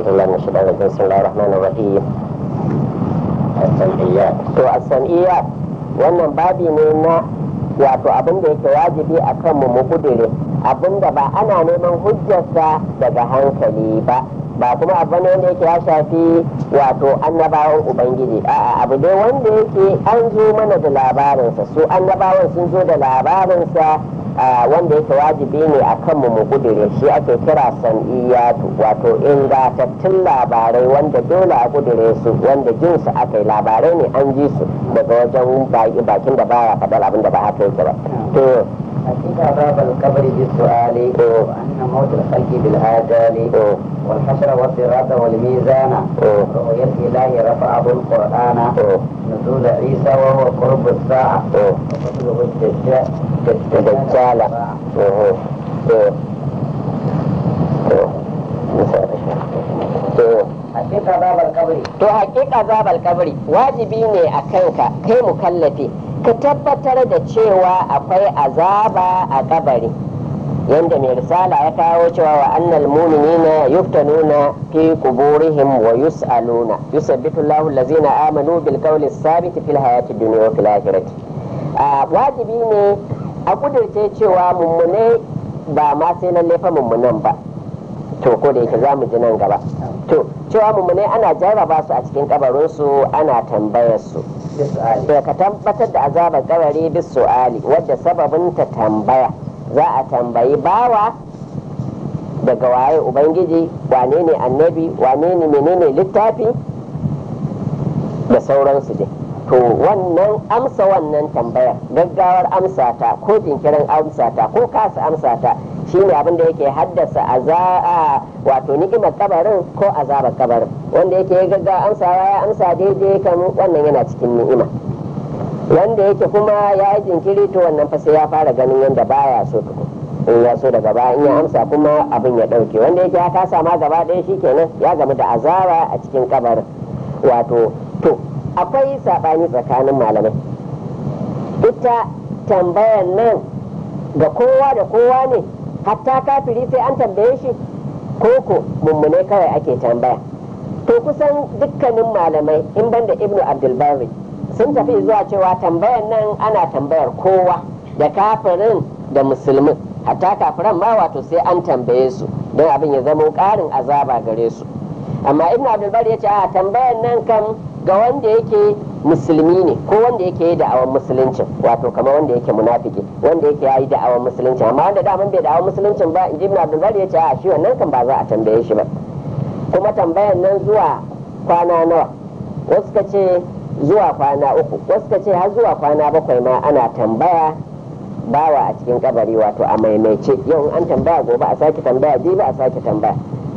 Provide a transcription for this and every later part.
الله من الشيطان الرجيم بسم الله الرحمن الرحيم السمعيات to a sam'iyya wannan babi ne na wato abin da yake wajibi a kanmu mu kudure abin da ba ana neman hujjarsa daga hankali ba ba kuma abu ne wanda yake ya shafi wato annabawan ubangiji a'a abu dai wanda yake an zo mana da labarinsa su annabawan sun zo da labarinsa a wanda yake wajibi ne a kanmu mu kudure shi ake kira san'iyatu wato ingantattun labarai wanda dole a kudure su wanda jin su aka yi labarai ne an ji su daga wajen bakin da baya faɗar abin da ba haka yake ba to حقيقة باب القبر بالسؤال وأن موت الخلق بالآجال والحشر والصراط والميزان رؤية الإله رفعه القرآن نزول عيسى وهو قرب الساعة وقتله الدجال دجال حقيقة باب القبر to hakika zabal kabari wajibi ne a kanka kai mukallafi ka tabbatar da cewa akwai azaba a kabari yanda mai risala ya kawo cewa wa annal mu'minina yuftanuna fi quburihim wa yus'aluna yusabbitu Allahu allazina amanu bil qawli sabit fil hayati dunya wa fil akhirati wajibi ne a kudirce cewa mummune ba ma sai lalle fa mummunan ba to ko da yake za mu ji nan gaba to cewa mummune ana jarraba su a cikin kabarinsu ana tambayar su بالسؤال to ka tabbatar da azabar kabari bis su'ali wadda sababin ta tambaya za a tambayi bawa daga waye ubangiji wane ne annabi wane ne menene littafi da sauransu dai to wannan amsa wannan tambayar gaggawar amsa ta ko jinkirin amsa ta ko kasa amsa ta shine abin da yake haddasa azaa wato ni'imar kabarin ko azabar kabarin wanda yake ya gaggawa amsa ya amsa daidai kan wannan yana cikin ni'ima wanda yake kuma ya yi jinkiri to wannan fa sai ya fara ganin yadda baya so tukun in ya so daga baya in ya amsa kuma abin ya dauke wanda yake ya kasa ma gaba ɗaya shikenan ya gamu da azaba a cikin kabarin wato to akwai saɓani tsakanin malamai ita tambayar nan ga kowa da kowa ne hatta kafiri sai an tambaye shi koko mummune kawai ake tambaya to kusan dukkanin malamai in banda ibnu abdulbari sun tafi zuwa cewa tambayar nan ana tambayar kowa da kafirin da musulmin hatta kafiran ma wato sai an tambaye su don abin ya zama ƙarin azaba gare su amma ibnu abdulbari ya ce a tambayar nan kan ga wanda yake musulmi ne ko wanda yake yi da'awar musuluncin wato kamar wanda yake munafiki wanda yake yi da'awar musuluncin amma wanda daman bai da'awar musuluncin ba in ji ibn abdulbari ya ce a shi wannan kan ba za a tambaye shi ba kuma tambayan nan zuwa kwana nawa wasu ka ce zuwa kwana uku wasu ka ce har zuwa kwana bakwai ma ana tambaya bawa a cikin kabari wato a maimaice yau an tambaya gobe a sake tambaya jibi a sake tambaya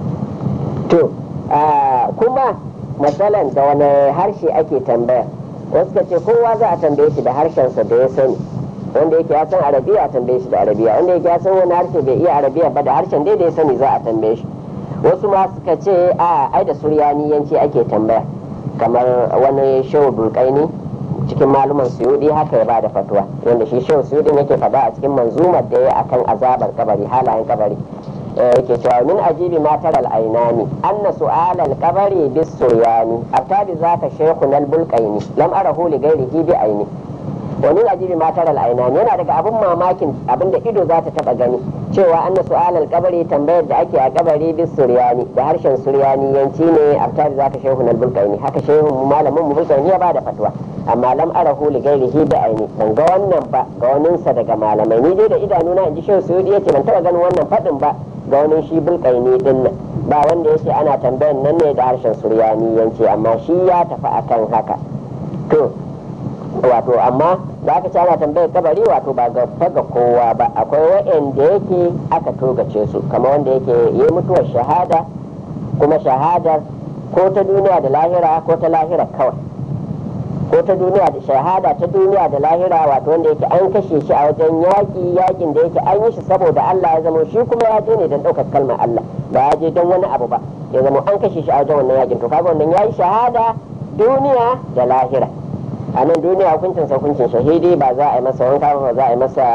to kuma matsalan da wani harshe ake tambaya wasu ka ce kowa za a tambaye shi da harshensa da ya sani wanda yake ya san arabiya a tambaye shi da arabiya wanda yake ya san wani harshe bai iya arabiya ba da harshen dai da ya sani za a tambaye shi wasu ma suka ce a ai da suryaniyanci ake tambaya kamar wani shehu bulkaini cikin maluman suyudi haka ya bada fatuwa wanda shi shehu suyudin yake faɗa a cikin manzumar da ya akan azabar kabari halayen kabari yake cewa min ajibi ma tara al-ainani anna su'al al-qabri bis suryani atabi zaka shaykhun al-bulqaini lam arahu li ghairihi bi aini wa min ajibi ma tara al-ainani yana daga abun mamakin abinda ido za ta taba gani cewa anna su'al al-qabri tambayar da ake a kabari bis suryani da harshen suryani yanci ne atabi zaka shaykhun al-bulqaini haka shaykhun malamin mu bulqaini ya bada fatwa amma lam arahu li ghairihi bi aini ban ga wannan ba ga waninsa daga malamai ni dai da idanuna in ji shehu suyudi yace ban taba ganin wannan fadin ba ga wani shi bulkaini din nan ba wanda yake ana tambayan nan ne da harshen suryani yance amma shi ya tafi akan haka to wato amma da aka ce ana tambayar kabari wato ba ga faga kowa ba akwai wa'anda yake aka togace su kamar wanda yake yi mutuwar shahada kuma shahadar ko ta duniya da lahira ko ta lahira kawai ko ta duniya da shahada ta duniya da lahira wato wanda yake an kashe shi a wajen yaƙi yaƙin da yake an yi shi saboda Allah ya zama shi kuma ya je ne don ɗaukar kalmar Allah ba ya je don wani abu ba ya zama an kashe shi a wajen wannan yaƙin to kaga wannan yayi shahada duniya da lahira a nan duniya hukuncin sa hukuncin shahidi ba za a yi masa wanka ba za a yi masa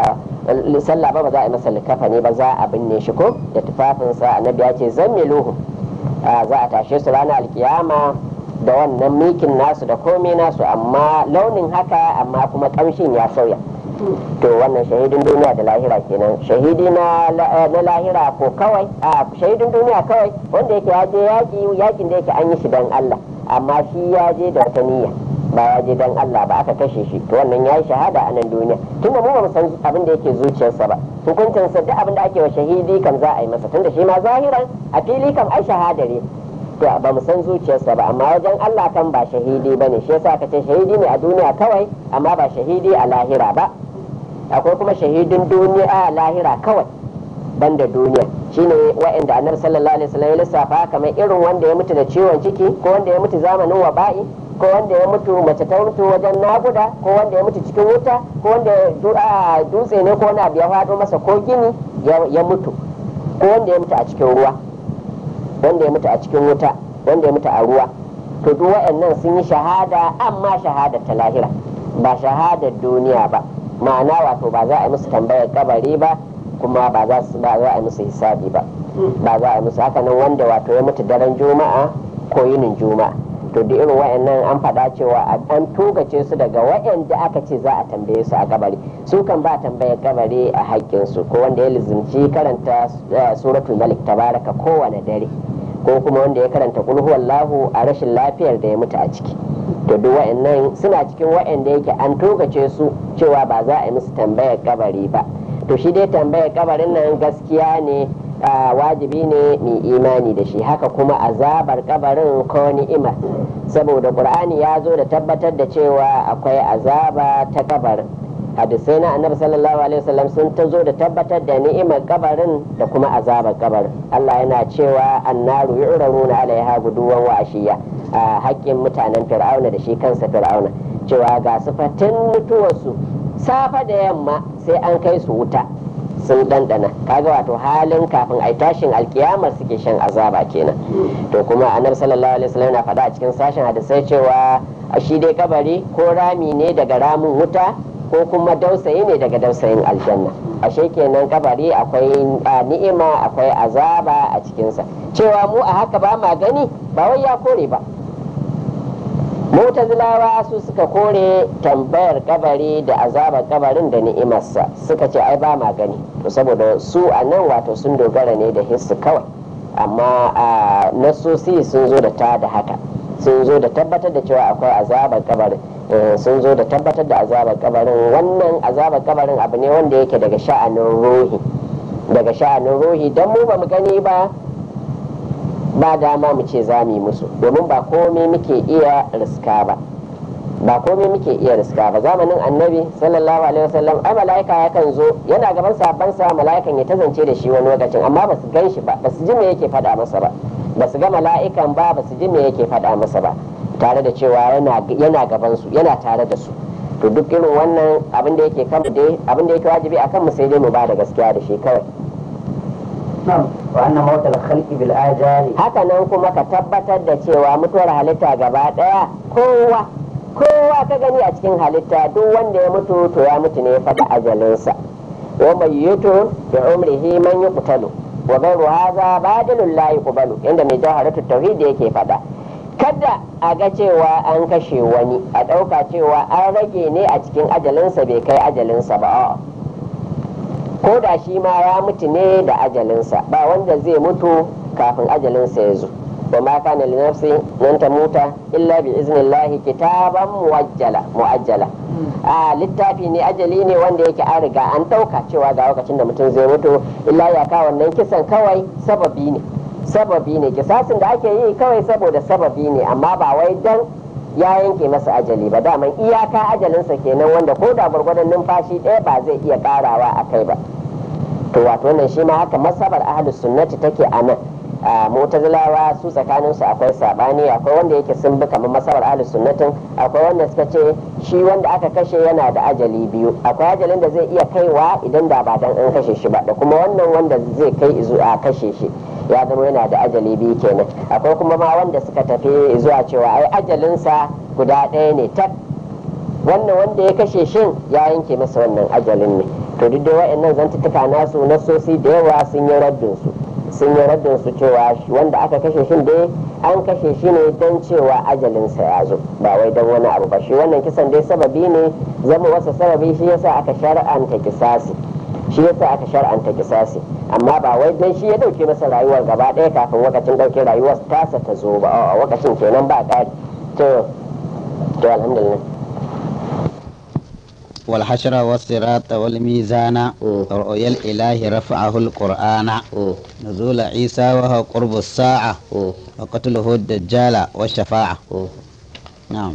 sallah ba ba za a yi masa likafa ne ba za a binne shi ko da tufafinsa annabi ya ce zammiluhu za a tashe su ranar alkiyama da wannan mikin nasu da komai nasu amma launin haka amma kuma kamshin ya sauya to wannan shahidin duniya da lahira kenan shahidi na lahira ko kawai a shahidin duniya kawai wanda yake ya je yaki yakin da yake an yi shi dan Allah amma shi ya je da wata niyya ba ya je dan Allah ba aka kashe shi to wannan yayi shahada a nan duniya tunda mu ba mu san abin da yake zuciyarsa ba hukuncin sa duk abin da ake wa shahidi kam za a yi masa tunda shi ma zahiran a fili kam ai shahada ne to ba mu san zuciyarsa ba amma wajen Allah kan ba shahidi bane shi yasa aka ce shahidi ne a duniya kawai amma ba shahidi a lahira ba akwai kuma shahidin duniya a lahira kawai banda duniya shine wa'anda annabi sallallahu alaihi wasallam ya lissafa kamar irin wanda ya mutu da ciwon ciki ko wanda ya mutu zamanin waba'i ko wanda ya mutu mace ta mutu wajen naguda ko wanda ya mutu cikin wuta ko wanda dutse ne ko wani abu ya faɗo masa ko gini ya mutu ko wanda ya mutu a cikin ruwa wanda ya mutu a cikin wuta wanda ya mutu a ruwa to duk waɗannan sun yi shahada amma shahadar ta lahira ba shahadar duniya ba ma'ana wato ba za a yi musu tambayar kabari ba kuma ba za su ba za a yi musu hisabi ba ba za a yi musu haka nan wanda wato ya mutu daren juma'a ko yinin juma'a to duk irin wayannan an faɗa cewa an tugace su daga wayanda aka ce za a tambaye su a kabari su kan ba tambayar kabari a haƙƙin su ko wanda ya lizimci karanta suratul malik tabaraka kowane dare ko kuma wanda ya karanta kul huwallahu a rashin lafiyar da ya mutu a ciki to duk wa'annan suna cikin wa'anda yake an togace su cewa ba za a yi musu tambayar kabari ba to shi dai tambayar kabarin nan gaskiya ne wajibi ne mai imani da shi haka kuma azabar kabarin ko ni'ima saboda qur'ani ya zo da tabbatar da cewa akwai azaba ta kabarin hadisai na annabi sallallahu alaihi wasallam sun ta zo da tabbatar da ni'imar kabarin da kuma azabar kabarin Allah yana cewa annaru yu'raruna alaiha guduwan wa ashiya a haƙƙin mutanen fir'auna da shi kansa fir'auna cewa ga sifatin mutuwarsu safa da yamma sai an kai su wuta sun ɗanɗana kaga wato halin kafin ai tashin alkiyama suke shan azaba kenan to kuma annabi sallallahu alaihi wasallam na faɗa a cikin sashen hadisai cewa shi dai kabari ko rami ne daga ramin wuta ko kuma dausayi ne daga dausayin aljanna ashe kenan kabari akwai ni'ima akwai azaba a cikinsa cewa mu a haka ba ma gani ba wai ya kore ba mutazilawa su suka kore tambayar kabari da azabar kabarin da ni'imarsa suka ce ai ba ma gani to saboda su a nan wato sun dogara ne da hissu kawai amma a nasosi sun zo da ta da haka sun zo da tabbatar da cewa akwai azabar kabarin sun zo da tabbatar da azabar kabarin wannan azabar kabarin abu ne wanda yake daga sha'anin ruhi daga sha'anin ruhi don mu ba mu gani ba ba dama mu ce za mu yi musu domin ba komai muke iya riska ba ba komai muke iya riska ba zamanin annabi sallallahu alaihi wasallam ai mala'ika yakan zo yana gaban sabban sa mala'ikan ya tazance da shi wani lokacin amma ba su gan shi ba ba su ji me yake faɗa masa ba ba su ga mala'ikan ba ba su ji me yake faɗa masa ba tare da cewa yana gaban su yana tare da su to duk irin wannan abin da yake kan dai abin da yake wajibi akan mu sai dai mu ba da gaskiya da shi kawai wa anna mautal khalqi bil ajali haka nan kuma ka tabbatar da cewa mutuwar halitta gaba daya kowa kowa ka gani a cikin halitta duk wanda ya mutu to ya mutu ne ya faɗi ajalinsa wa mayyutu bi umrihi man yuqtalu wa ghayru hadha badalun la yuqbalu inda mai jaharatu tauhid yake faɗa kada a ga cewa an kashe wani a ɗauka cewa an rage ne a cikin ajalinsa bai kai ajalinsa ba ko da shi ma ya mutu ne da ajalinsa ba wanda zai mutu kafin ajalinsa ya zo wa ma kana li nafsi nan ta muta illa bi iznillahi kitaban muajjala muajjala a littafi ne ajali ne wanda yake an riga an ɗauka cewa ga lokacin da mutum zai mutu illa ya ka wannan kisan kawai sababi ne sababi ne kisasin da ake yi kawai saboda sababi ne amma ba wai dan ya yanke masa ajali ba daman iyaka ajalinsa kenan wanda ko da gwargwadon numfashi ɗaya ba zai iya karawa a kai ba to wato wannan shi ma haka masabar ahlus sunnati take a nan a mutazilawa su tsakanin su akwai sabani akwai wanda yake sun bi kamar masabar ahlus sunnatin akwai wanda suka ce shi wanda aka kashe yana da ajali biyu akwai ajalin da zai iya kaiwa idan da ba dan an kashe shi ba da kuma wannan wanda zai kai a kashe shi ya zama yana da ajali biyu kenan akwai kuma ma wanda suka tafi zuwa cewa ai ajalinsa guda ɗaya ne tak wannan wanda ya kashe shin ya yanke masa wannan ajalin ne to duk da wa'annan zantuttuka nasu nasosi da yawa sun yi raddin su sun yi raddin su cewa wanda aka kashe shi dai an kashe shi ne don cewa ajalinsa ya zo ba wai don wani abu ba shi wannan kisan dai sababi ne zama wasa sababi shi yasa aka shar'anta kisasi shi yasa aka shar'anta kisasi amma ba wai dan shi ya dauke masa rayuwar gaba ɗaya kafin wakacin dauke rayuwar tasa ta zo ba a wakacin kenan ba ƙari to to alhamdulillah والحشر والصراط والميزان رؤيا الإله رفعه القرآن نزول عيسى وهو قرب الساعة وقتله الدجال والشفاعة نعم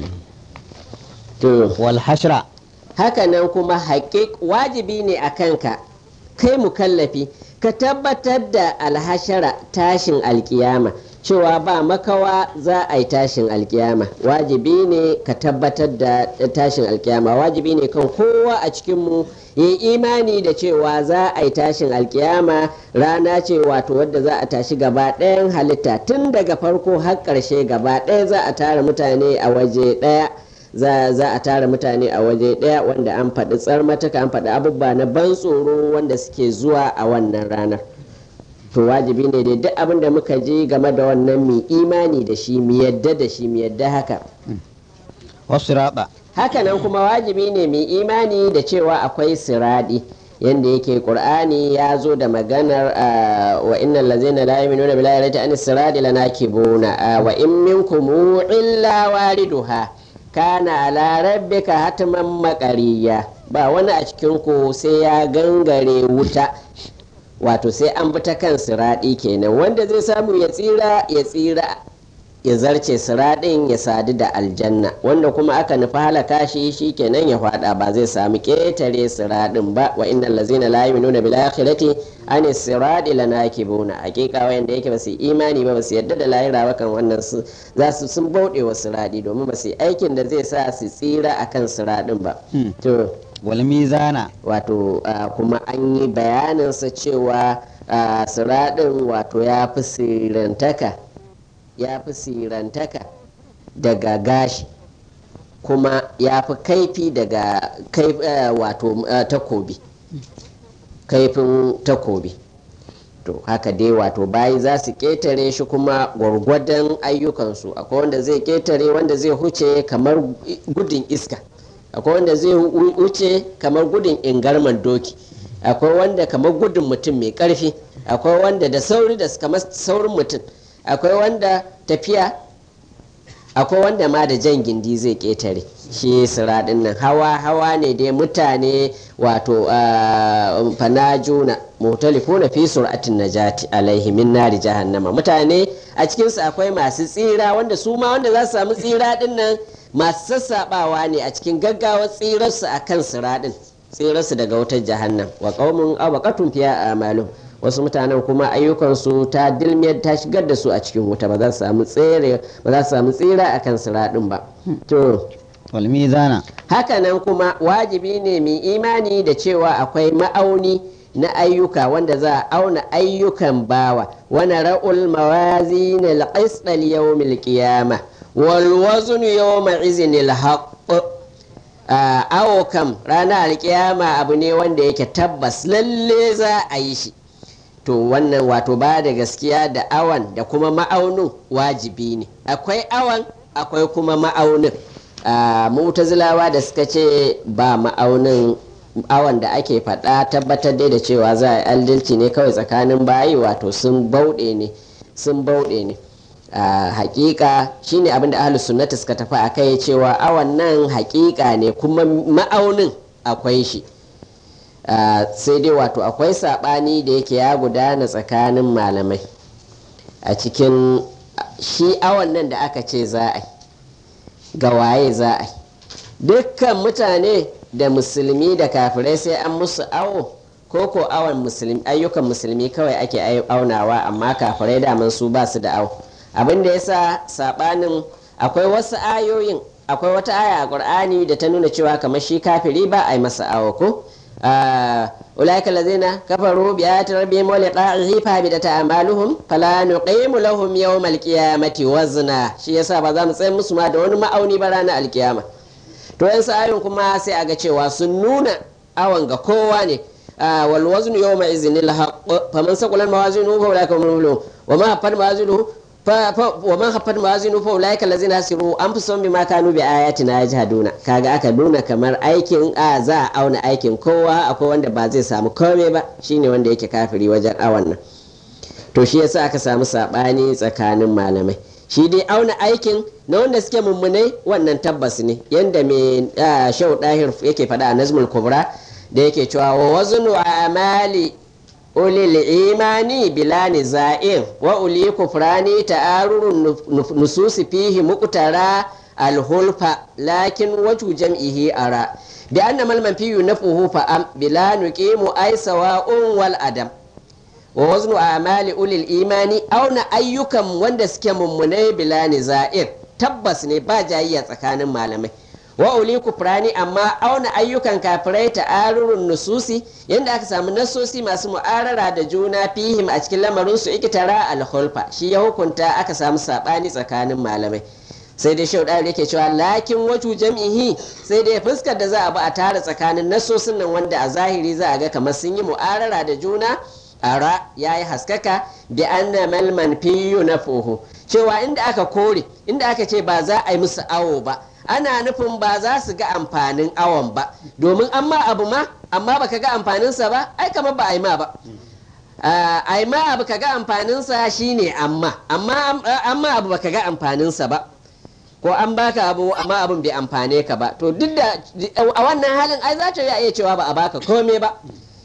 والحشر hakanan kuma haƙiƙ wajibi ne a kanka kai mukallafi ka tabbatar da alhashara tashin alkiyama cewa ba makawa za a yi tashin alkiyama wajibi ne ka tabbatar da tashin alkiyama wajibi ne kan kowa a cikinmu yi imani da cewa za a yi tashin alkiyama rana ce wato wadda za a tashi gaba ɗayan halitta tun daga farko har ƙarshe gaba ɗaya za a tara mutane a waje ɗaya za a tara mutane a waje ɗaya wanda an faɗi tsarmatuka an faɗi abubuwa na ban tsoro wanda suke zuwa a wannan ranar to wajibi ne dai duk abin da muka ji game da wannan mu imani da shi mu yadda da shi mu yadda haka wasu raba hakanan kuma wajibi ne mu imani da cewa akwai siradi yanda yake qur'ani ya zo da maganar wa innal ladzina la yu'minuna billahi rata an siradi lanakibuna wa in minkum illa wariduha kana ala rabbika hatman makariya ba wani a cikin ku sai ya gangare wuta wato sai an bi ta kan siraɗi kenan wanda zai samu ya tsira ya tsira ya zarce siraɗin ya sadu da aljanna wanda kuma aka nufi halaka shi shi kenan ya faɗa ba zai samu ƙetare siraɗin ba wa inna lazina la yu'minuna bil akhirati an siradi lanakibuna hakika wayanda yake ba su imani ba ba su yadda da lahira ba kan wannan su za su sun bauɗe wa siraɗi domin ba su aikin da zai sa su tsira akan siraɗin ba to wal mizana wato kuma an yi bayaninsa cewa siraɗin wato ya fi sirantaka ya fi sirantaka daga gashi kuma ya fi kaifi daga wato takobi kaifin takobi to haka dai wato bayi za su ketare shi kuma gwargwadon ayyukansu akwai wanda zai ketare wanda zai huce kamar gudun iska akwai wanda zai wuce kamar gudun ingarman doki akwai wanda kamar gudun mutum mai karfi akwai wanda da sauri da kamar saurin mutum akwai wanda tafiya akwai wanda ma da jan gindi zai ketare shi siraɗin nan hawa hawa ne dai mutane wato fanajuna mutalifuna fi sur'atin najati alaihi min nari jahannama mutane a cikinsu akwai masu tsira wanda su ma wanda za su samu tsira din nan masu sassaɓawa ne a cikin gaggawar tsirarsu a kan siraɗin tsirarsu daga wutar jahannam wa qaumun abaqatun fiya amalu wasu mutanen kuma ayyukansu ta dilmiyar ta shigar da su a cikin wuta ba za su samu tsere ba za su samu tsira a kan siraɗin ba to wal mizana hakanan kuma wajibi ne mai imani da cewa akwai ma'auni na ayyuka wanda za a auna ayyukan bawa wani ra'ul mawazin al-qisd al-yawm al-qiyamah wal wazn yawma izin al-haqq awo kam ranar alkiyama abu ne wanda yake tabbas lalle za a yi shi to wannan wato ba da gaskiya da awan da kuma ma'aunin wajibi ne akwai awan akwai kuma ma'aunin mutazilawa da suka ce ba ma'aunin awan da ake faɗa tabbatar dai da cewa za a yi aldilci ne kawai tsakanin bayi wato sun bauɗe ne sun bauɗe ne hakika shine abin da ahlus sunnati suka tafi a kai cewa awan nan hakika ne kuma ma'aunin akwai shi sai dai wato akwai saɓani da yake ya gudana tsakanin malamai a cikin shi awan nan da aka ce za a yi ga waye za a yi dukkan mutane da musulmi da kafirai sai an musu awo ko ko awon musulmi ayyukan musulmi kawai ake aunawa amma kafirai daman su ba su da awo abin da yasa sabanin akwai wasu ayoyin akwai wata aya a qur'ani da ta nuna cewa kamar shi kafiri ba a yi masa awo ko ulaika allazina kafaru bi ayati rabbihim wa liqa'ihi fa bidata a'maluhum fala nuqimu lahum yawmal qiyamati wazna shi yasa ba za mu tsaye musu ma da wani ma'auni ba ranar alkiyama to yan ayoyin kuma sai a ga cewa sun nuna awon ga kowa ne wal waznu yawma iznil haqq faman saqulan mawazinuhu fa ulaika humul muflihun wa ma haffat mawazinuhu wa man haffat mawazinu fa ulaika allazina hasiru anfusahum bima kanu bi ayatina yajhaduna kaga aka nuna kamar aikin a za a auna aikin kowa akwai wanda ba zai samu komai ba shine wanda yake kafiri wajen awan nan to shi yasa aka samu sabani tsakanin malamai shi dai auna aikin na wanda suke mummunai wannan tabbas ne yanda mai shau dahir yake faɗa a nazmul kubra da yake cewa wa waznu amali ulil imani bila niza'in wa uli kufrani ta'arurun nususi fihi muqtara alhulfa lakin waju jam'ihi ara bi anna mal manfiyu nafuhu fa am bila nuqimu ay sawa'un wal adam wa waznu amali ulil imani auna ayyukan wanda suke mummunai bila niza'in tabbas ne ba jayayya tsakanin malamai wa uli kufrani amma auna ayyukan kafirai ta'arurun nususi yadda aka samu nasosi masu mu'arara da juna fihim a cikin lamarin su ikitara alhulfa shi ya hukunta aka samu sabani tsakanin malamai sai dai shau yake cewa lakin waju jam'ihi sai dai fuskar da za a bi a tara tsakanin nasosin nan wanda a zahiri za a ga kamar sun yi mu'arara da juna ara ya yi haskaka bi anna malman fiyu na cewa inda aka kore inda aka ce ba za a yi musu awo ba ana nufin ba za su ga amfanin awon ba domin amma abu ma amma baka ga amfaninsa ba ai kamar ba a yi ma ba ai ma abu ka ga amfaninsa shine amma amma amma abu baka ga amfaninsa ba ko an baka abu amma abun bai amfane ka ba to duk da a wannan halin ai za ta iya cewa ba a baka komai ba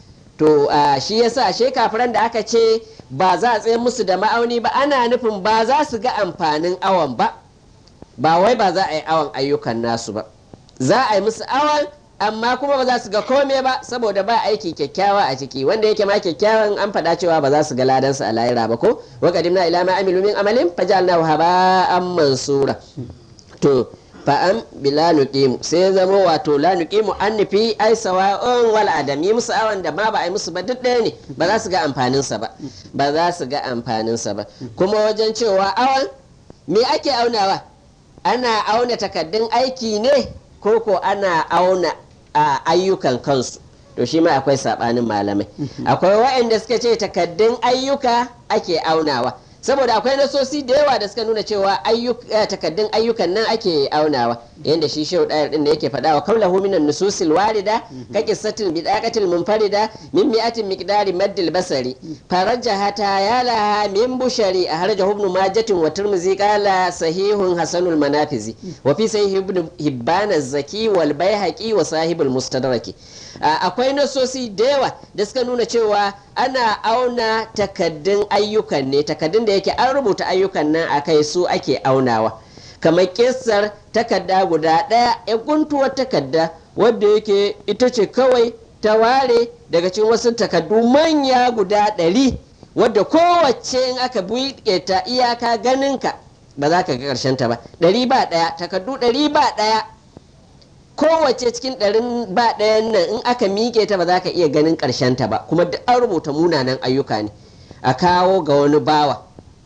to shi yasa she kafiran da aka ce ba za a tsaye musu da ma'auni ba ana nufin ba za su ga amfanin awon ba ba wai ba za a yi awon ayyukan nasu ba za a yi musu awon amma kuma ba za su ga kome ba saboda ba aiki kyakkyawa a ciki wanda yake ma kyakkyawan an faɗa cewa ba za su ga ladansa a lahira ba ko wa qadimna ila ma amilu min amalin fajalnahu haba'an mansura to fa'an bila nuqimu sai zama wato la nuqimu an nufi ai sawa'un wal adami musu awon da ma ba a yi musu ba duk ɗaya ne ba za su ga amfaninsa ba ba za su ga amfaninsa ba kuma wajen cewa awon me ake aunawa ana auna takaddun aiki ne ko ko ana auna a ayyukan kansu to shi ma akwai sabanin malamai akwai waɗanda suka ce takaddun ayyuka ake aunawa saboda akwai nasosi da yawa da suka nuna cewa takaddun ayyukan nan ake aunawa yadda shi shehu ɗayar ɗin da yake faɗa wa kaulahu minan nususil warida ka qissatil bidaqatil munfarida min mi'atin miqdari maddil basari farajahata ya laha min bushari a harja ibn majatin wa tirmizi qala sahihun hasanul manafizi wa fi sahih ibn hibban az-zaki wal baihaqi wa sahibul mustadraki akwai nasosi da yawa da suka nuna cewa ana auna takaddun ayyukan ne takaddun da yake an rubuta ayyukan nan a kai su ake aunawa kamar kisar takarda guda ɗaya ya guntuwar takarda wadda yake ita ce kawai ta ware daga cikin wasu takardu manya guda ɗari wadda kowace in aka buɗe ta iyaka ganinka ba za ka ga ƙarshen ta ba ɗari ba ɗaya takardu ɗari ba ɗaya kowace cikin ɗarin ba ɗayan nan in aka miƙe ta ba za ka iya ganin ƙarshen ta ba kuma duk an rubuta munanan ayyuka ne a kawo ga wani bawa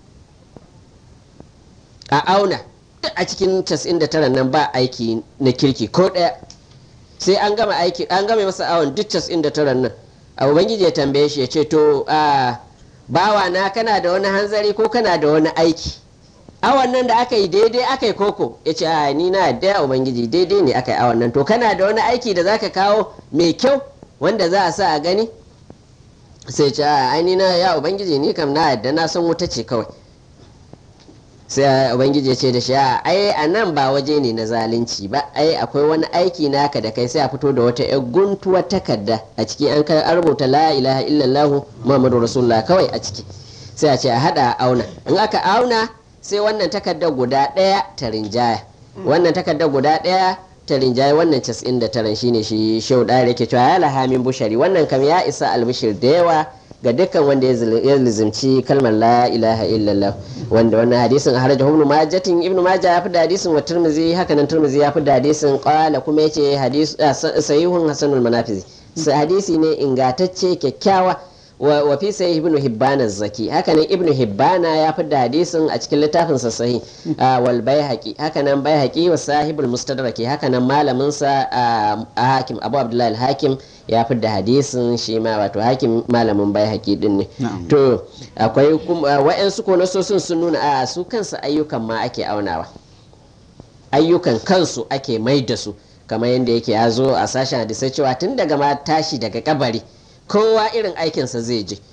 a auna duk a cikin 99 nan ba aiki na kirki ko ɗaya sai an gama aiki an gama masa awon duk 99 nan a ubangiji ya tambaye shi ya ce to a bawa na kana da wani hanzari ko kana da wani aiki awon nan da aka yi daidai aka yi koko ya ce a ni na da ubangiji daidai ne aka yi awon nan to kana da wani aiki da zaka kawo mai kyau wanda za a sa a gani sai ce a ai na ya ubangiji ni kam na yadda na san wuta ce kawai sai ubangiji ya ce da shi ai a nan ba waje ne na zalunci ba ai akwai wani aiki naka da kai sai a fito da wata yar guntuwar takarda a ciki an an rubuta la ilaha illallah muhammadu rasulullah kawai a ciki sai a ce a hada a auna in aka auna sai wannan takardar guda ɗaya ta rinjaya wannan takardar guda ɗaya ta rinjaya wannan casa'in da taran shine shi shau ɗaya yake cewa ya lahamin bushari wannan kam ya isa albishir da yawa ga dukkan wanda ya lizimci kalmar la ilaha illallah wanda wannan hadisin har da ibnu majatin ibnu maja ya fi da hadisin wa turmizi haka nan turmizi ya fi da hadisin qala kuma yace hadis sahihun hasanul manafizi hadisi ne ingatacce kyakkyawa wa wa fi sahih ibnu hibban zaki hakanan ibnu hibbana ya fi da hadisin a cikin littafin sa sahih ah, wal baihaqi hakanan baihaqi wa sahibul mustadraki hakanan malamin sa ah, hakim abu abdullahi al-hakim ya fi da hadisin shi ma wato hakim malamin baihaqi din ne Na'am. to akwai kuma wa'yansu ko nasosin sun nuna a su kansu ayyukan ma ake aunawa ayyukan kansu ake mai da su kamar yadda yake ya zo a sashen hadisai cewa tun daga ma tashi daga kabari kowa irin aikinsa zai je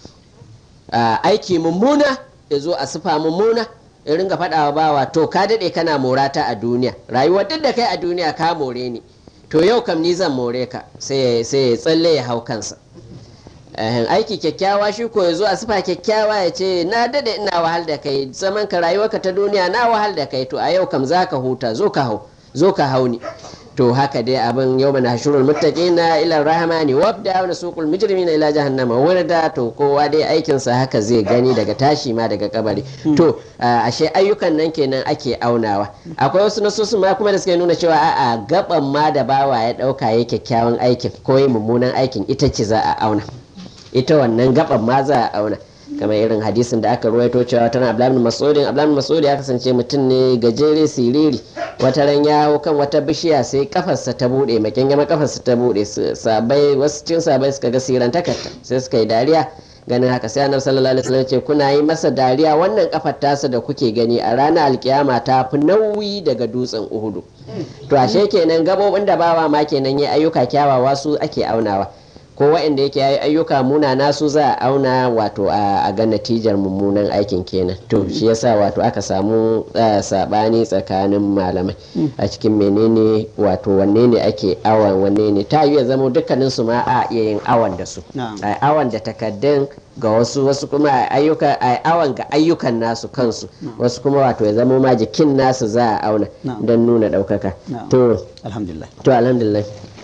Ah, aiki mummuna ya zo a sufa mummuna ya ringa faɗawa bawa to ka daɗe kana morata a duniya rayuwar duk da kai a duniya ka more ni to yau kam ni zan more ka sai sai ya tsalle ya hau kansa Ehem, aiki kyakkyawa shi ko ya zo a sifa kyakkyawa ya ce na dade ina wahal da kai zaman ka rayuwarka ta duniya na wahal da kai to a yau kam za ka huta zo ka hau zo ka hau ni to haka dai abin yau mana hashurul muttaqina ila rahmani wabda wa suqul mujrimina ila jahannama warda to kowa dai aikinsa haka zai gani daga tashi ma daga kabari to ah, ashe ayyukan nan kenan ake aunawa akwai wasu nasosu ma kuma da suke nuna cewa a'a gaban ma da bawa ya dauka ya kyakkyawan aikin ko ya mummunan aikin ita ce za a auna ita wannan gaban ma za a auna kamar irin hadisin da aka ruwaito cewa tana abdullahi bin mas'udin abdullahi bin mas'ud ya kasance mutum ne gajere siriri wata ran ya hau kan wata bishiya sai kafarsa ta bude makin gama kafarsa ta bude su- sabai wasu cin sabai suka ga siran takarta sai suka yi dariya ganin haka sai annabi sallallahu alaihi wasallam ya ce kuna yi masa dariya wannan kafar tasa da kuke gani a ranar alkiyama ta fi nauyi daga dutsen uhudu to ashe kenan gabobin da bawa ma kenan ya ayyuka kyawawa su ake aunawa ko waɗanda yake yayi ayyuka munana su za a auna wato a a ga natijar mummunan aikin kenan to shi yasa wato aka samu eh, sabani tsakanin malamai a cikin menene wato wanne ne ake awan wanne ne ta yi ya zama dukkanin su ma a iya yin awan da su Na'am. a awan da takaddun ga wasu wasu kuma a ayyuka a awan ga ayyukan nasu kansu wasu kuma wato ya zama ma jikin nasu za a auna Na'am. don nuna ɗaukaka Na'am. to alhamdulillah to alhamdulillah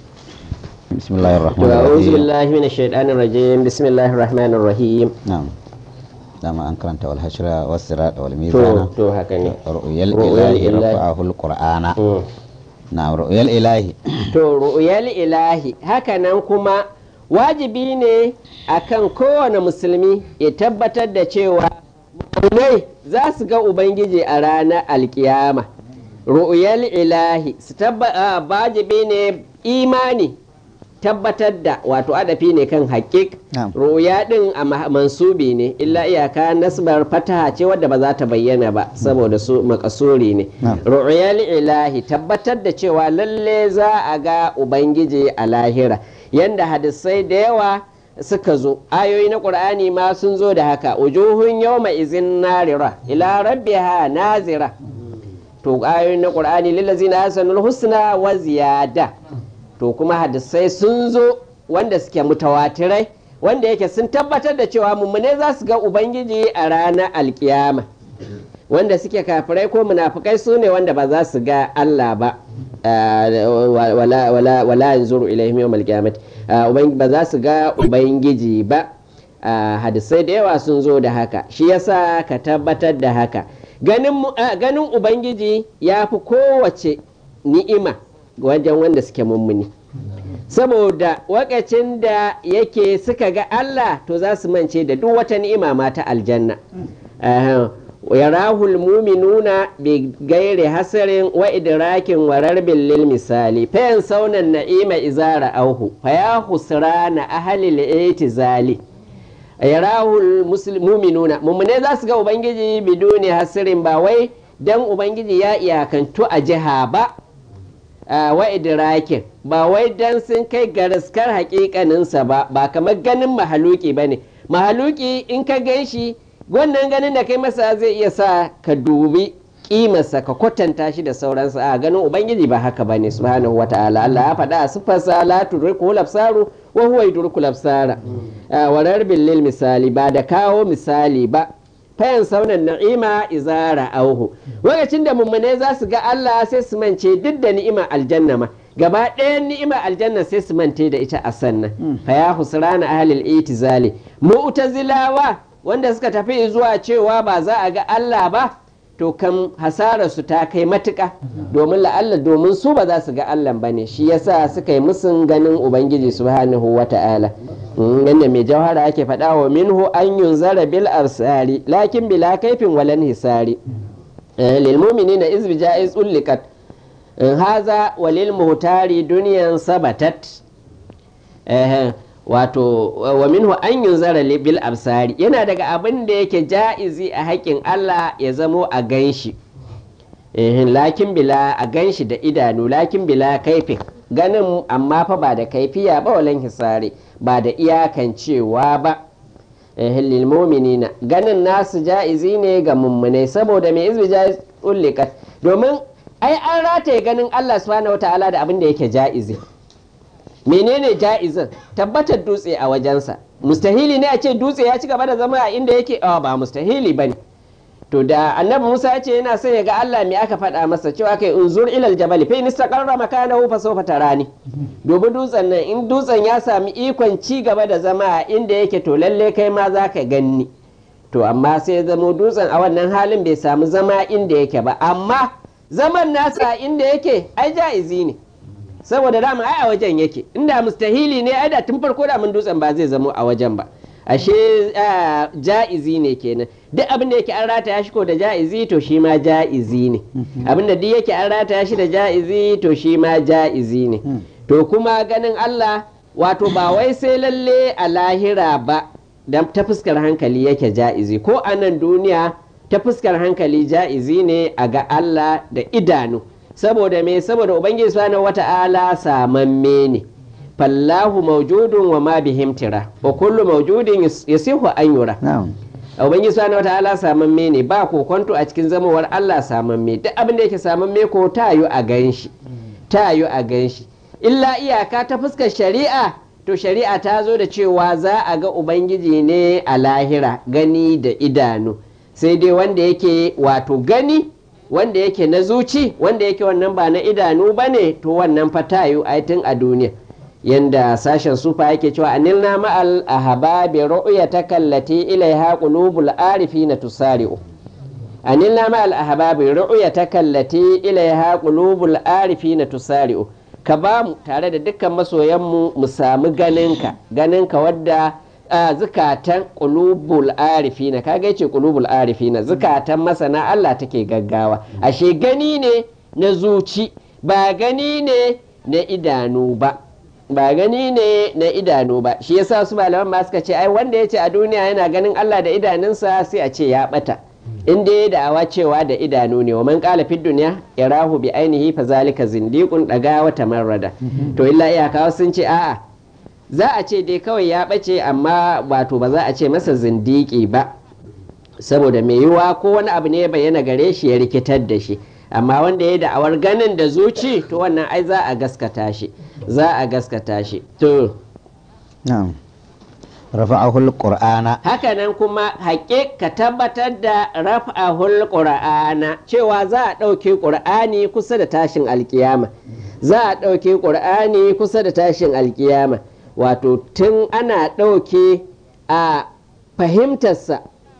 بسم الله الرحمن to a'udhu الرحيم billahi minash shaitanir rajim bismillahir rahmanir rahim نعم dama an karanta wal hashra was sirat wal to mizana to haka ne ru'yal Ru'yal ilahi ilahi. rafa'ahu al qur'ana Mm. na'am ru'yal ilahi to ru'yal ilahi haka nan kuma wajibi ne akan kowane musulmi ya tabbatar da cewa mu'minai za su ga ubangiji a ranar alkiyama ru'yal ilahi su tabbata wajibi ne imani tabbatar da wato adafi ne kan haƙiƙ Na'am. ruya din a ma- mansubi ne illa iyaka nasbar fataha ce wadda ba za ta bayyana ba saboda su makasuri ne Na'am. ru'yal ilahi tabbatar da cewa lalle za a ga ubangiji a lahira yanda hadisai da yawa suka zo ayoyi na qur'ani ma sun zo da haka ujuhun yawma izin narira ila rabbiha nazira to ayoyin na qur'ani lillazina hasanul husna wa ziyada to kuma hadisai sun zo wanda suke mutawatirai wanda yake sun tabbatar da cewa mummune za su ga ubangiji a ranar alkiyama wanda suke kafirai ko munafukai su ne wanda ba za su ga Allah ba Ah, wala wala wala yanzuru ilaihim yawmal qiyamati Ah, ubangi- ba za su ga ubangiji ba Ah, hadisai da yawa sun zo da haka shi yasa ka tabbatar da haka ganin mu- ah, ganin ubangiji ya fi kowace ni'ima wajen wanda suke mummuni saboda wakacin da yake suka ga Allah to za su mance da duk wata ni'ima ma ta aljanna Aha. yarahul muminuna bi gairi hasarin wa idrakin wa rarbin lil misali fayan saunan na'ima izara auhu fa ya husrana ahli al-itizali yarahul muslim- muminuna mummune za su ga ubangiji biduni hasirin ba wai dan ubangiji ya iyakantu a jiha ba a wa idrakin ba wai dan sun kai garaskar hakikaninsa ba ba kamar ganin mahaluki ba ne mahaluki in ka gan shi wannan ganin da kai masa zai iya sa ka dubi kimarsa ka kwatanta shi da sauransu a ganin ubangiji ba haka ba ne subhanahu wata'ala Allah ya faɗa a siffarsa la tudriku labsaru wa huwa yudriku labsara wa rarbin lil misali ba da kawo misali ba fayan saunan na'ima izara auhu lokacin da mummune za su ga Allah sai su mance duk da ni'ima aljanna ma gaba ɗayan ni'ima aljanna sai su mante da ita a sannan fa ya husrana ahlil itizali mu'tazilawa wanda suka tafi zuwa cewa ba za a ga Allah ba to kan hasararsu ta kai matuƙa domin la'alla domin su ba za su ga Allah ba ne shi yasa suka yi musun ganin Ubangiji subhanahu wa ta'ala yadda mai jawhara ake faɗa wa minhu an yunzara bil arsari lakin bila kaifin walan hisari lil mu'minina iz bijaiz ullikat haza walil muhtari duniyan sabatat wato wa minhu an yunzara bil absari yana daga abin da yake ja'izi a haƙƙin Allah ya zamo a ganshi lakin bila a ganshi da idanu lakin bila kaifin ganin amma fa ba da kaifiya ba walan hisari ba da iyakan cewa ba lil mu'minina ganin nasu ja'izi ne ga mummunai saboda mai izbi ja'iz ullikat domin ai an rataye ganin Allah subhanahu wataala da abin da yake ja'izi menene ja'izin tabbatar dutse a wajensa mustahili ne a ce dutse ya ci gaba da zama a inda yake a ba mustahili bane to da annabi Musa ya ce yana son ya ga Allah me aka faɗa masa cewa kai unzur ilal jabal fa in istaqarra makanahu fa sawfa tarani dubi dutsen nan in dutsen ya sami ikon ci gaba da zama a inda yake to lalle kai ma za ka ganni to amma sai zamo dutsen a wannan halin bai samu zama inda yake ba amma zaman nasa inda yake ai ja'izi ne saboda dama ai a wajen yake inda mustahili ne ai da tun farko da mun dutsen ba zai zamo a wajen ba ashe ja'izi ne kenan duk abin da yake an rataya shi ko da ja'izi to shi ma ja'izi ne abin da duk yake an rataya shi da ja'izi to shi ma ja'izi ne to kuma ganin Allah wato ba wai sai lalle a lahira ba da ta fuskar hankali yake ja'izi ko a nan duniya ta fuskar hankali ja'izi ne a ga Allah da idanu saboda me saboda ubangiji subhanahu wata'ala samamme ne fallahu mawjudun wa ma bihim tira wa kullu mawjudin yasihu an yura ubangiji subhanahu wata'ala samamme ne ba kokonto a cikin zamawar Allah samamme duk abin da yake samamme ko ta yi a ganshi ta yi a ganshi illa iyaka ta fuskar shari'a to shari'a ta zo da cewa za a ga ubangiji ne a lahira gani da idanu sai dai wanda yake wato gani wanda yake na zuci wanda yake wannan ba na idanu ba ne to wannan fatayu aitin a duniya yanda sashen sufa yake cewa anilna ma'al ahababi ru'ya kallati ilaiha qulubul arifina tusari'u anilna ma'al ahababi ru'ya kallati ilaiha qulubul arifina tusari'u ka ba mu tare da dukkan masoyanmu mu samu ganinka ganinka wadda a zukatan ƙulubul arifina kaga yace ƙulubul arifina zukatan masana Allah take gaggawa ashe gani ne na zuci ba gani ne na idanu ba ba gani ne na idanu ba shi yasa su malaman ma suka ce ai wanda yace a duniya yana ganin Allah da idanunsa sai a ce ya bata in dai da'awa cewa da idanu ne wa man qala fid dunya yarahu bi ainihi fa zalika zindiqun daga wata marrada to illa iyaka sun ce a'a za a ce dai kawai ya ɓace amma wato ba za a ce masa zindiki ba saboda mai yiwuwa ko wani abu ne ya bayyana gare shi ya rikitar da shi amma wanda ya da'awar ganin da zuci to wannan ai za a gaskata shi za a gaskata shi to na'am rafa'ahul qur'ana hakanan kuma haƙe ka tabbatar da rafa'ahul qur'ana cewa za a ɗauke ƙur'ani kusa da tashin alkiyama za a ɗauke ƙur'ani kusa da tashin alkiyama wato tun ana ɗauke a fahimtarsa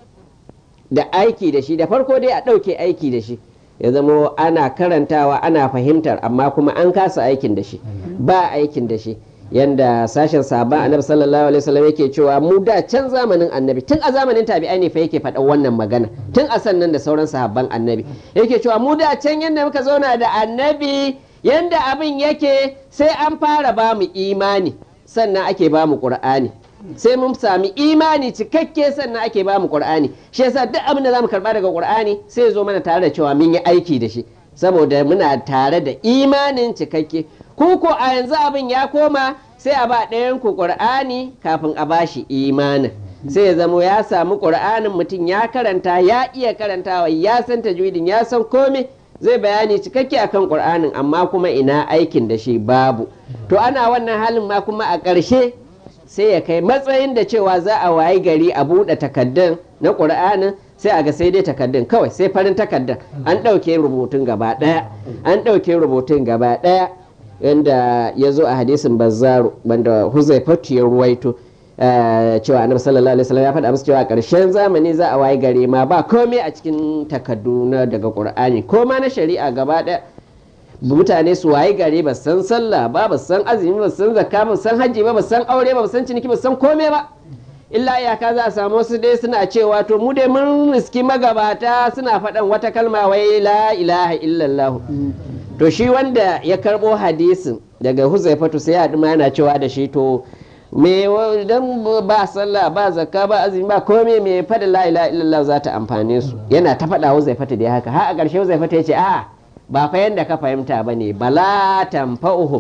da aiki da shi da farko dai a ɗauke aiki da shi ya zamo ana karantawa ana fahimtar amma kuma an kasa aikin da shi ba aikin da shi yanda sashen sabon annabi sallallahu alaihi wasallam yake cewa mu da can zamanin annabi tun a zamanin tabi'ai ne fa yake faɗa wannan magana tun a sannan da sauran sahabban annabi yake cewa mu da can yanda muka zauna da annabi yanda abin yake sai an fara ba mu imani sannan ake ba mu qur'ani sai mun sami imani cikakke sannan ake ba mu qur'ani shi yasa duk abin da zamu karba daga qur'ani sai zo mana tare da cewa mun yi aiki da shi saboda muna tare da imanin cikakke ku ko a yanzu abin ya koma sai a ba ɗayan ku qur'ani kafin a ba shi imanin sai ya zamo ya samu qur'anin mutum ya karanta ya iya karantawa ya san tajwidin ya san komai zai bayani cikakke akan qur'anin amma kuma ina aikin da shi babu to ana wannan halin ma kuma a ƙarshe sai ya kai matsayin da cewa za a wayi gari a buɗe takaddun na ƙur'anin sai a ga sai dai takaddun kawai sai farin takaddun an ɗauke rubutun gaba ɗaya an ɗauke rubutun gaba ɗaya yadda ya zo a hadisin bazzaru wanda huzaifatu ya ruwaito eh, cewa annabi sallallahu alaihi wasallam ya faɗa musu cewa ƙarshen zamani za a waye gare ma ba komai a cikin takardu na daga qur'ani ko ma na shari'a gaba ɗaya mutane su waye gare ba san sallah ba ba san azumi ba san zakka ba san hajji ba ba san aure ba ba san ciniki ba san komai ba illa iyaka za a samu wasu dai suna cewa to mu dai mun riski magabata suna faɗan wata kalma wai la ilaha illallah to shi wanda ya karɓo hadisin daga huzaifatu sai ya ma yana cewa da shi to me wa- dan ba sallah ba zakka ba azumi ba komai me faɗin la ilaha illallah za ta amfane su yana ta faɗa huzaifatu dai haka har a ƙarshe huzaifatu ya ce a'a ba fa yanda ka fahimta bane bala tanfa'uhum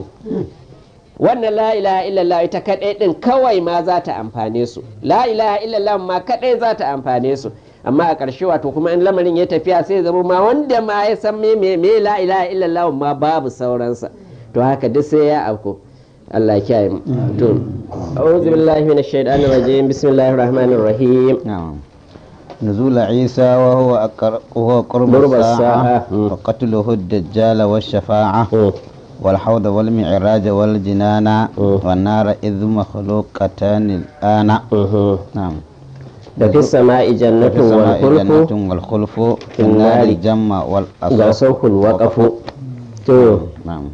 wannan la ilaha illallah ita kadai din kawai ma za ta amfane su la ilaha illallah ma kadai za ta amfane su amma a ƙarshe wato kuma in lamarin ya tafiya sai zama ma wanda ma ya san me me me la ilaha illallah ma babu sauransa to haka duk sai ya auku Allah ya kiyaye mu to a'udhu billahi minash shaitanir rajim bismillahir rahmanir rahim نعم نزول عيسى وهو أقر... وهو قرب قرب الساعة الساعة. مم. وقتله الدجال والشفاعة Mm. والحوض والمعراج والجنان مم. والنار إذ مخلوقتان الآن Mhm. نعم da fi sama'i في jannatun wal السماء khulqu جنة والخلف في في النار النار الجمع ga والأصل sauhul waqafu to نعم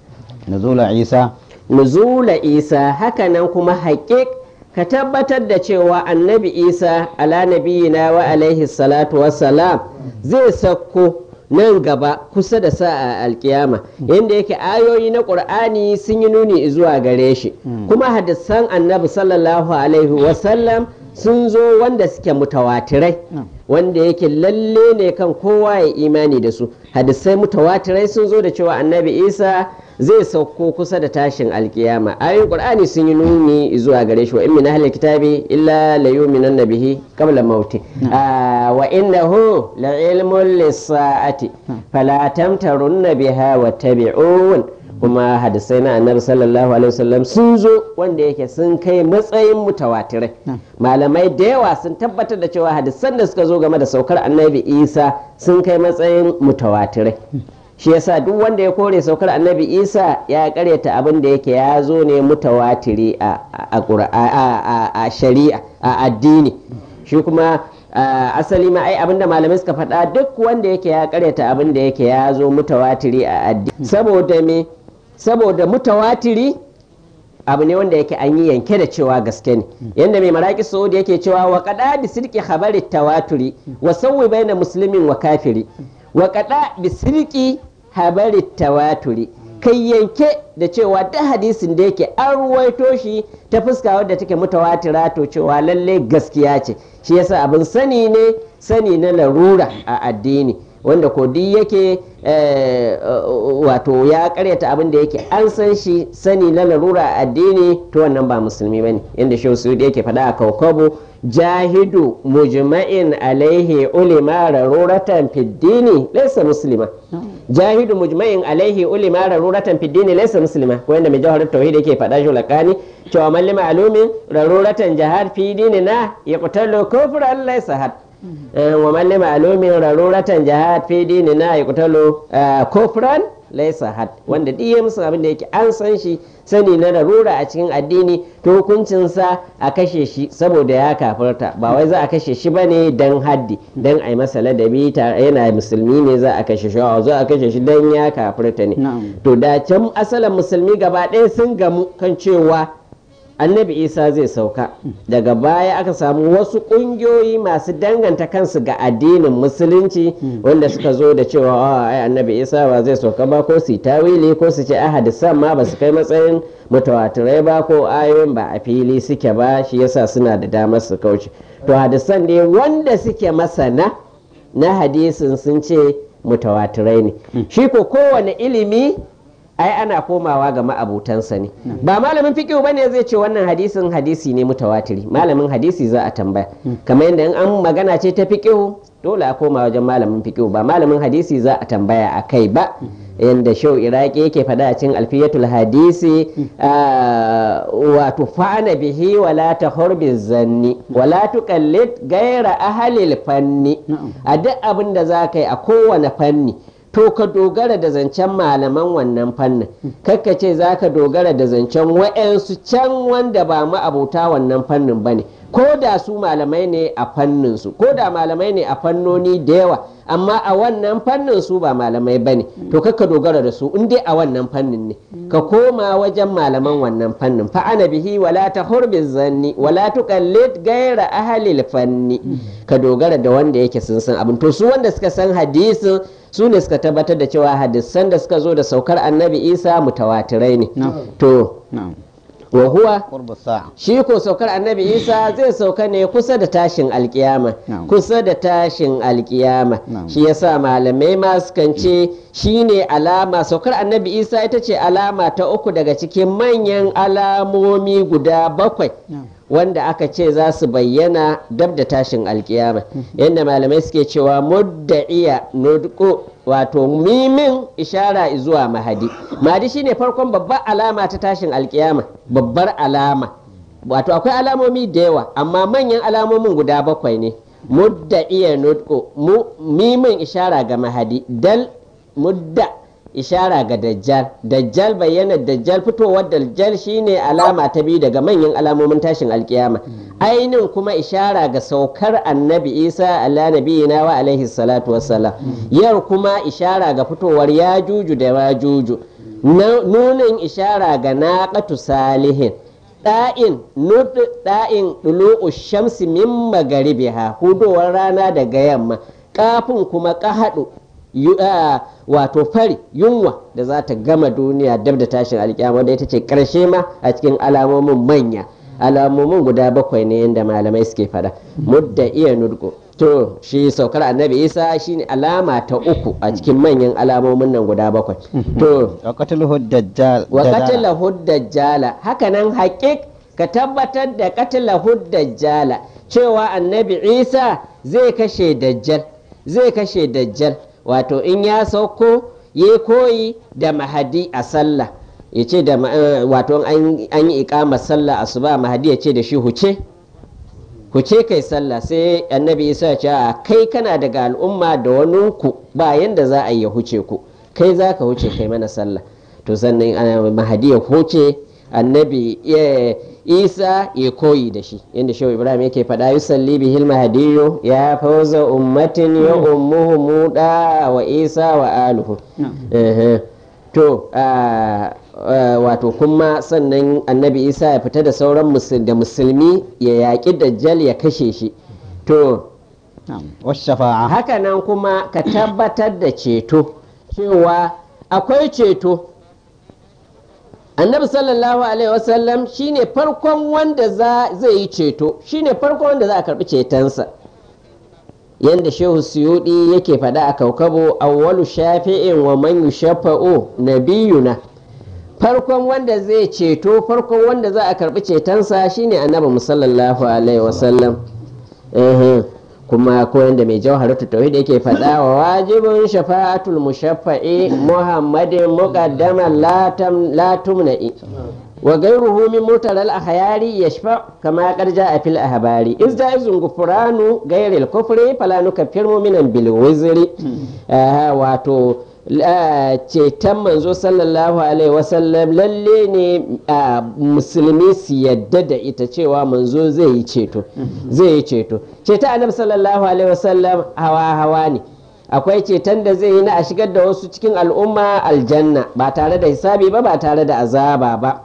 نزول عيسى nuzula isa hakanan kuma haƙiƙ ka tabbatar da cewa annabi isa ala nabiyina wa alaihi salatu wassalam zai sauko nan gaba kusa da sa'a alkiyama yadda yake ayoyi na ƙur'ani sun yi nuni zuwa gare shi kuma hadisan annabi sallallahu alaihi wasallam sun zo wanda suke mutawatirai wanda yake lalle ne kan kowa ya imani da su hadisai mutawatirai sun zo da cewa annabi isa zai sauko kusa da tashin alkiyama ayoyin qur'ani sun yi nuni zuwa gare shi wa in min ahli kitabi illa la yu'minanna bihi qabla mauti Ah, wa innahu la ilmun lis-sa'ati fala tamtarunna biha wattabi'un kuma hadisai na annabi sallallahu alaihi wasallam sun zo wanda yake sun kai matsayin mutawatirai malamai da yawa sun tabbatar da cewa hadisan da suka zo game da saukar annabi isa sun kai matsayin mutawatirai shi yasa duk wanda ya kore saukar annabi isa ya karyata abin da yake ya zo ne mutawatiri a, a, Qur'a- a- a- a shari'a a addini shi kuma a, asali ma ai abin da malamai suka faɗa duk wanda yake ya karyata abin da yake ya zo mutawatiri a addini saboda me saboda mutawatiri abu ne wanda yake an yi yanke da cewa gaske ne yanda mai maraki saudi yake cewa wa kada bi sirki khabari tawaturi wa sawwi baina muslimin wa kafiri wa kada bi sirki habari tawaturi kai yanke da cewa da hadisin da yake an ruwaito shi ta fuska wadda take mutawatira to cewa lalle gaskiya ce shi yasa abin sani ne sani na larura a addini wanda ko duk yake eh, wato ya karyata abin da yake an san shi sani na larura a addini to wannan ba musulmi bane inda shehu suyudi yake faɗa a kaukabo jahidu mujma'in alaihi ulima raruratan fiddini laysa muslima jahidu mujma'in alaihi ulima raruratan fiddini laysa muslima wanda mai jawharar tauhid yake faɗa shi lakani cewa man lima alumin raruratan jihad fi dinina yaqtalu kufran laysa had wa man lima alumin raruratan jihad fi dinina yaqtalu kufran laisa had wanda duk ya musu abin da yake an san shi sani na larura a cikin addini to hukuncinsa a kashe shi saboda ya kafirta ba wai za a kashe shi ba ne don haddi don a yi masa ladabi yana musulmi ne za a kashe shi a za a kashe shi don ya kafirta ne to da can asalin musulmi gaba ɗaya sun gamu kan cewa annabi isa zai sauka daga baya aka samu wasu ƙungiyoyi masu danganta kansu ga addinin musulunci wanda suka zo da cewa a ai annabi isa ba zai sauka ba ko su tawili ko su ce a hadisan ma ba su kai matsayin mutawatirai ba ko ayoyin ba a fili suke ba shi yasa suna da damar su kauce to hadisan ne wanda suke masana na hadisin sun ce mutawatirai ne shi ko kowane ilimi ai ana komawa ga ma'abutansa ne ba malamin fiqh bane zai ce wannan hadisin hadisi ne mutawatiri malamin hadisi za a tambaya kamar yadda in an magana ce ta fiqh dole a koma wajen malamin fiqh ba malamin hadisi za a tambaya a kai ba yadda shau iraki yake faɗa a cikin alfiyatul hadisi wato fa'ana bihi wala ta zanni wala tuqallid gaira ahalil fanni a duk abin da za ka yi a kowane fanni to ka dogara da zancen malaman wannan fannin kakka ce za ka dogara da zancen wa'yansu can wanda ba ma'abuta wannan fannin ba ne ko da su malamai ne a fanninsu ko da malamai ne a fannoni da yawa amma a wannan fannin su ba malamai ba ne to kakka dogara da su in dai a wannan fannin ne ka koma wajen malaman wannan fannin fa ana bihi wala ta hurbi zanni wala tuqallid gaira ahalil fanni ka dogara da wanda yake sun san abin to su wanda suka san hadisin su ne suka tabbatar da cewa hadisan da suka zo da saukar annabi isa mutawatirai ne to na'am wa huwa qurbu sa'a shi ko saukar annabi isa zai sauka ne kusa da tashin alkiyama Na'am. kusa da tashin alkiyama Na'am. shi yasa malamai ma sukan ce shine alama saukar annabi isa ita ce alama ta uku daga cikin manyan alamomi guda bakwai wanda aka ce za su bayyana dab da tashin alkiyama yadda malamai suke cewa mudda'iya nudko wato mimin ishara zuwa mahadi mahadi shine farkon babbar alama ta tashin alkiyama babbar alama wato akwai alamomi da yawa amma manyan alamomin guda bakwai ne mudda'iya nudko mu mimin ishara ga mahadi dal mudda ishara ga dajjal dajjal bayyana dajjal fitowar dajjal shine alama ta biyu daga manyan alamomin tashin alkiyama ainin kuma ishara ga saukar annabi isa ala nabiyina wa alaihi salatu wassalam yar kuma ishara ga fitowar yajuju da majuju Na- nunin ishara ga naqatu salihin da'in nud da'in dulu'u shamsi min magaribiha hudowar rana daga yamma kafin kuma kahadu yu- ah, wato fari yunwa da za ta gama duniya dab da tashin alkiyama da ita ce karshe ma a cikin alamomin manya alamomin guda bakwai ne yadda malamai suke fada mudda iya nurko to shi saukar annabi isa shine alama ta uku a cikin manyan alamomin nan guda bakwai to wa qatluhu dajjal wa dajjala. qatalahu dajjala hakanan haƙiƙ ka tabbatar da qatalahu dajjala cewa annabi isa zai kashe dajjal zai kashe dajjal wato in ya sauko ya koyi da mahadi a sallah ya ce da ma- eh, wato an an yi iƙamar sallah asuba mahadi ya ce da shi huce huce kai sallah sai annabi isa ya ce a kai kana daga al'umma da wani ku ba yanda za a yi ya huce ku kai za ka huce kai mana sallah to sannan ana mahadi ya huce annabi ya- isa ya koyi da shi yadda shehu ibrahim yake faɗa yusalli bihil mahadiyu ya fauza ummatin ya ummuhu muda wa isa wa aluhu Ehe. to ah, ah, wato kuma sannan annabi isa ya fita da sauran musul- da musulmi ya yaƙi dajjal ya kashe shi to na'am wa shafa'a hakanan kuma ka tabbatar da ceto cewa akwai ceto annabi sallallahu alaihi wasallam shine farkon wanda za zai yi ceto shine farkon wanda za a karbi cetonsa yanda shehu suyudi yake faɗa a kaukabo awwalu shafi'in wa man yushafa'u nabiyuna farkon wanda zai ceto farkon wanda za a karbi cetonsa shine annabi musallallahu alaihi wasallam Ehe. kuma ko yanda mai jawharatu tauhid yake faɗa wa wajibin shafa'atul mushaffa'i muhammadin muqaddaman la tam la tumna'i wa ghayruhu min mutaral ahyari yashfa kama qad ja'a fil ahbari iz ja'izun gufranu ghayril kufri fala nukaffir mu'minan bil wizri Aha, wato la- ceton manzo sallallahu alaihi wasallam lalle ne a musulmi su yadda da ita cewa manzo zai yi ceto zai yi ceto ceton annabi sallallahu alaihi wasallam hawa hawa ne akwai ceton da zai yi na a shigar da wasu cikin al'umma aljanna ba tare da hisabi ba ba tare da azaba ba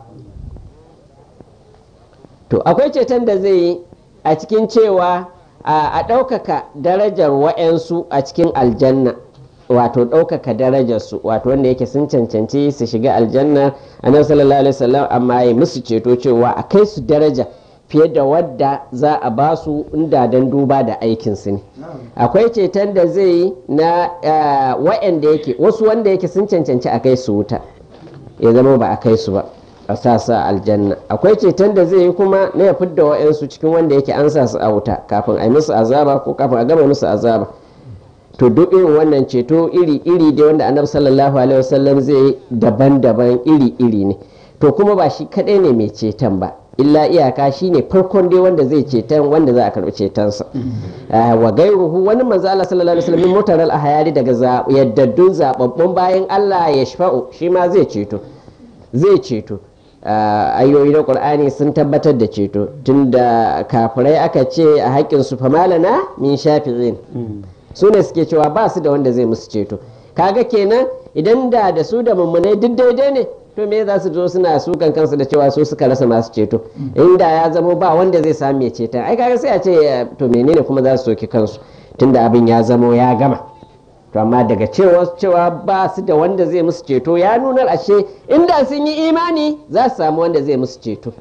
to akwai ceton da zai yi a cikin cewa a a ɗaukaka darajar wa'yansu a cikin aljanna wato ɗaukaka darajarsu wato wanda yake sun cancanci su shiga aljanna annabi sallallahu alaihi wasallam amma ya musu ceto cewa a kai su daraja fiye da wadda za a ba su inda don duba da aikinsu ne akwai ceton da zai yi na eh, wa'yanda yake wasu wanda yake sun cancanci a kai su wuta ya zama ba a kai su ba a sa su a aljanna akwai ceton da zai yi kuma na ya fidda wa'yansu cikin wanda yake an sa su a wuta kafin a yi musu azaba ko kafin a gama musu azaba to duk irin wannan ceto iri-iri da wanda annabi sallallahu alaihi wasallam zai yi daban-daban iri-iri ne to kuma ba shi kadai ne mai ceton ba illa iyaka shine farkon dai wanda zai ceton wanda za a karɓi cetonsa Ah, wa gairuhu wani manzo Allah sallallahu alaihi wasallam mutaral ahayari daga za- yaddaddun zababbun bayan Allah ya shafa'u shi ma zai ceto zai ceto Ah, ayoyi na qur'ani sun tabbatar da ceto tunda kafirai aka ce a haƙƙin su famalana min shafi'in su ne suke cewa ba su da wanda zai musu ceto kaga kenan idan da da su da mummunai duk daidai ne to me za su zo suna sukan kansu da cewa su suka rasa masu ceto inda ya zamo ba wanda zai samu mai ceton ai kaga sai a ce eh, to menene kuma za su soki kansu tunda abin ya zamo ya gama to amma daga cewa cewa ba su da wanda zai musu ceto ya nuna ashe inda sun yi imani za su samu wanda zai musu ceto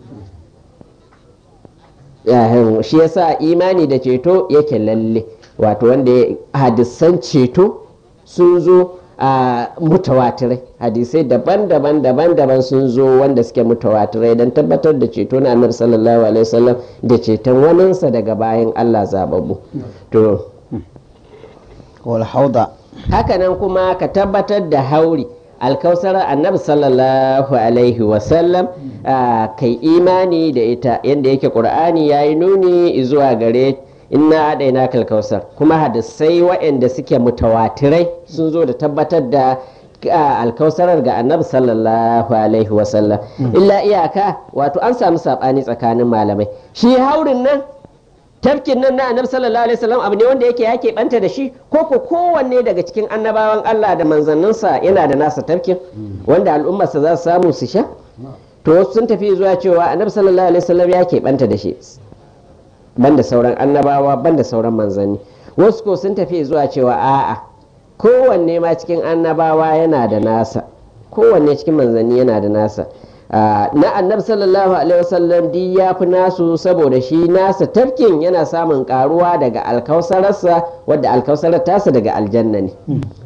Yahin, shi yasa imani da ceto yake lalle wato wanda ya- hadisan ceto sun zo a mutawatirai hadisai daban-daban daban-daban sun zo wanda suke mutawatirai don tabbatar da ceto na annabi sallallahu alaihi wasallam da ceton waninsa daga bayan Allah zababbu to wal hauda hakanan kuma ka tabbatar da hauri alkausarar annabi sallallahu alaihi wasallam ah, kai imani da ita yadda yake ƙur'ani ya yi nuni zuwa gare inna adaina kalkausar kuma hadisai waɗanda suke mutawatirai sun zo da tabbatar da ah, alkausarar ga annabi sallallahu alaihi wasallam illa iyaka wato an samu saɓani tsakanin malamai shi haurin nan tafkin nan na annabi sallallahu alaihi wasallam abu ne wanda yake yake banta da shi ko ko kowanne daga cikin annabawan Allah da manzanninsa yana da nasa tafkin wanda al'ummarsa za su samu su sha to wasu sun tafi zuwa cewa annabi sallallahu alaihi wasallam ya banta da shi banda sauran annabawa banda sauran manzanni wasu ko sun tafi zuwa cewa a'a kowanne ma cikin annabawa yana da nasa kowanne cikin manzanni yana da nasa Ah, na annabi sallallahu alaihi wasallam di ya fi nasu saboda shi nasa tafkin yana samun karuwa daga alkausararsa wadda alkausarar tasa daga aljanna ne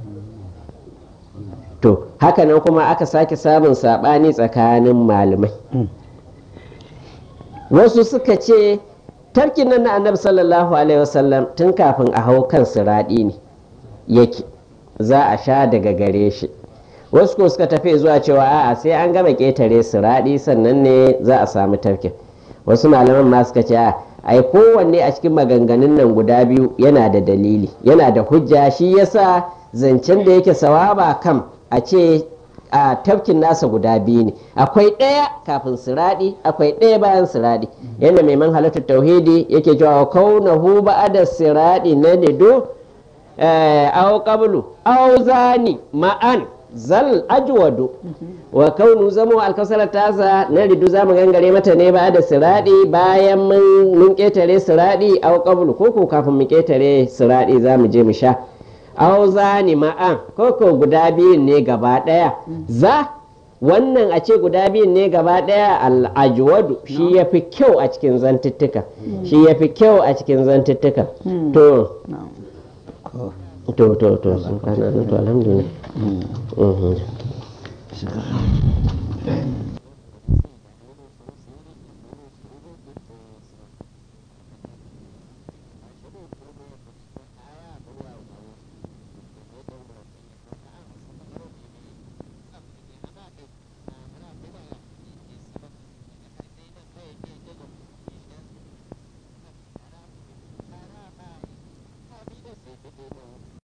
to hakanan kuma aka sake samun saɓani tsakanin malamai wasu suka ce tafkin nan na annabi sallallahu alaihi wasallam tun kafin a hau kan siraɗi ne yake za a sha daga gare shi wasu ko suka tafi zuwa cewa a'a sai an gama ƙetare siraɗi sannan ne za a samu tafkin wasu malaman ma suka ce a ai kowanne a cikin maganganun nan guda biyu yana da dalili yana da hujja shi yasa zancen da yake sawaba kam a ce a tafkin nasa guda biyu ne akwai ɗaya kafin siraɗi akwai ɗaya bayan siraɗi yadda mai man halittar tauhidi yake cewa kaunahu ba'ada siraɗi na nido aw qablu aw zani ma'an zal ajwadu wa kaunu zamo alkasar tasa na ridu zamu gangare mata ne ba da siradi bayan mun ketare siradi aw qablu ko ko kafin mu ketare siradi zamu je mu sha aw zani ma'an ko ko guda biyun ne gaba daya za wannan a ce guda biyun ne gaba daya al-ajwadu shi yafi kyau a cikin zantuttuka shi yafi kyau a cikin zantuttuka to to to to sun kana to alhamdulillah Mhm.